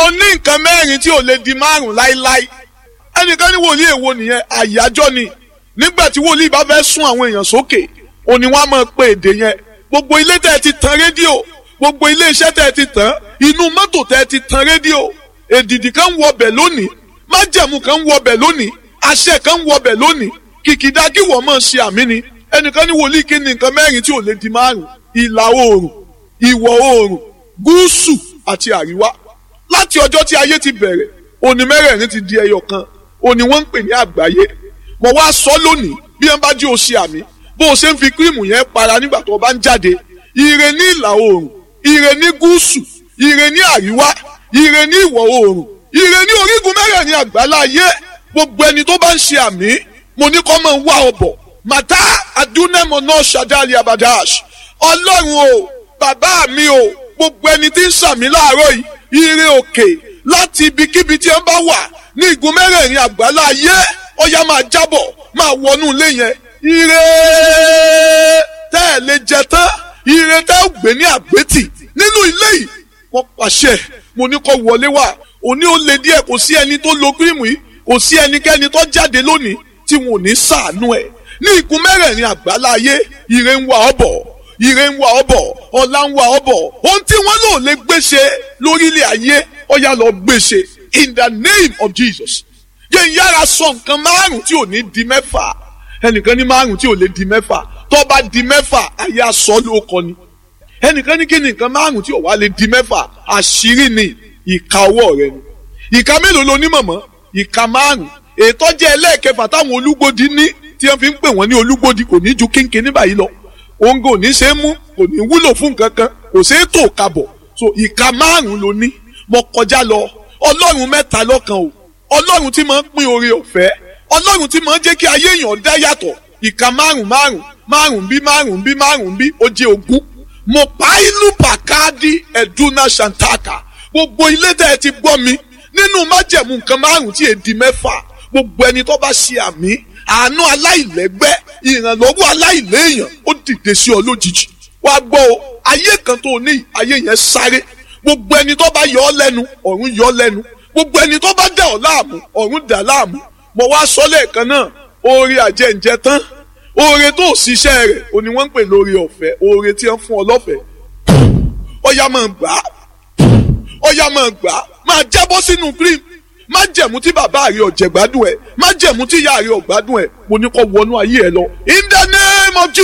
mo ní nǹkan mẹ́rin tí ò lè di márùn láíláí ẹnìkan ní wòlíì èwo nìyẹn àyájọ́ ni nígbà tí wòlíì bá fẹ́ sún àwọn èèyàn sókè òní wọn á máa pe èdè yẹn gbogbo ilé tẹ́ ẹ ti tan rédíò gbogbo ilé iṣẹ́ tẹ́ ẹ ti tàn inú mọ́tò tẹ́ ẹ ti tan rédíò èdìdì kan ń wọbẹ̀ lónìí májẹ̀mú kan ń wọbẹ̀ lónìí àṣẹ kan ń wọbẹ̀ lónìí kìkìdá kí wọ́n máa ṣe àmì ni ẹnìkan ní wòlíì kí ni nǹkan mẹ́rin tí ò lè di márùn ìlà oòrùn ìwọ̀ oòrùn gúúsù àti àríwá láti ọjọ́ tí ayé ti bẹ̀rẹ̀ òní mẹ́rẹ̀ẹ̀rin ti di ẹyọ kan òní wọ́n ń pè ní àgbáyé mo wá sọ lónìí bí wọ́n bá jí o ṣe àmì bó o ṣe ń fi kírìmù yẹn para nígbà tó o bá ń jáde ire ní ìlà oòrùn ire ní gúúsù ire ní àríwá ire ní ìwọ̀ oòrùn ire ní orígun mẹ́rẹ̀ẹ̀rin àgbáláyé gbogbo ẹni tó bá ń ṣe àmì mo ní kọ́ mọ̀ ń wá ọbọ̀ màtá adúnẹ́mọ̀ náà ṣàdáàlì abadash ọlọ́run o bàbá mi o gbogbo ẹni tí ń ṣàmì láàárọ̀ yìí ire òkè láti ibikíbi tí ẹ bá wà ní igun mẹ́rẹ̀ẹ̀rin àgbáláyé ọya máa jábọ̀ máa wọnú ilé yẹn ire tẹ́ ẹ̀ lè jẹ tán ire tẹ́ ẹ̀ gbé ní àgbétì nínú ilé yìí wọ́n pàṣẹ mo ní kó wọlé wá òní ó le díẹ̀ kò sí ẹni tó lo kírìmù yìí kò sí ẹnikẹ́ni tó jáde lónìí tí wọn ò ní ṣàánú ẹ̀ ní igun mẹ́rẹ̀ẹ̀rin àgbáláyé ire ń wá ọ bọ̀ ire ń wá ọ bọ̀ ọlá ń wá ọ bọ̀ ohun tí wọ́n lò lè gbéṣe lórílẹ̀ ayé ọ̀yà lọ gbéṣe in the name of Jesus yẹn ń yára sọ nǹkan márùn tí ò ní di mẹ́fà ẹnìkan ní márùn tí ò lè di mẹ́fà tó bá di mẹ́fà ayé aṣọ ló kọ ni ẹnìkan ní kí ni nǹkan márùn tí ò wá lè di mẹ́fà àṣírí ni ìka ọwọ́ rẹ ni ìka mélòó lo ní mọ̀mọ́ ìka márùn ètò jẹ́ ẹlẹ́ẹ̀kẹfà táwọn olúgbòdì ní tí wọ́n fi ń pè wọ́n ní olúgbòdì kò ní ju kínkín ní báyìí lọ òun kò ní ṣe é mú kò ní wúlò fún nǹkan kan kò ṣe é tò kabọ̀ so ìka márùn ló ní mo kọjá lọ ọlọ́run mẹ́ta lọ́kan o ọlọ́run tí máa ń pín oore ọ̀fẹ́ ọlọ́run tí máa ń jẹ́ kí ayé èèyàn dá yàtọ̀ ìka márùn márùn márùn bí márùn bí márùn bí ó jẹ́ ogún mo pa ìlú pàkáàdì ẹ̀dúnà ṣàǹtàkà gbogbo ilé tẹ́ ẹ ti gbọ́ mi nínú májẹ̀mú nǹkan márùn tí èdè mẹ́fà gbogbo ẹni tó bá ṣe àmì àánú aláìlẹ́gbẹ́ ìrànlọ́wọ́ aláìléèyàn ó dìde sí ọ lójijì wá gbọ́ o ayé kan tó ní ayé yẹn sáré gbogbo ẹni tó bá yọ ọ lẹ́nu ọ̀run yọ ọ lẹ́nu gbogbo ẹni tó bá dà ọ́ láàmú ọ̀run dà láàmú mo wá sọ lẹ́ẹ̀kan náà oore àjẹǹjẹ tán oore tó ṣiṣẹ́ rẹ̀ o ni wọ́n ń pè lórí ọ̀fẹ́ oore tí wọ́n fún ọ lọ́fẹ̀ẹ́ ọ̀yà máa gbà á ọ̀yà máa gbà á máa jábọ́ sínú cream má jẹ̀mú tí bàbá rẹ̀ ọ̀jẹ̀ gbádùn ẹ̀ má jẹ̀mú tí ìyá rẹ̀ ọ̀gbádùn ẹ̀ mo ní kó wọnú ayé ẹ lọ in the name of Jesus.